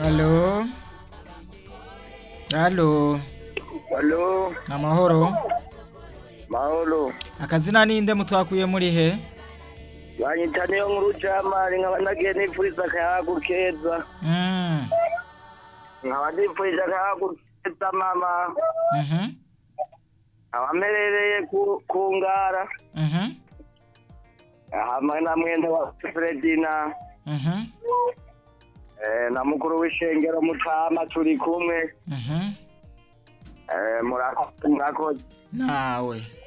Halo. Halo. Halo, Amahoro. mahoro. Akazina ninde mutwakuye muri he? Banyita niyo nkuru jamari nkaba nagiye nipfuriza akayagu keza. Mm. Nkaba nipfurije akayagu keza mama. Mhm. Nkaba mperereye ku, ku ngara. Mhm. Hamwe na mwenda wa Fredina. Mhm. Eh, na mukuru w'ishengero Mutama turi kumwe. Mhm. Eh, murakoze murakoze. Nawe.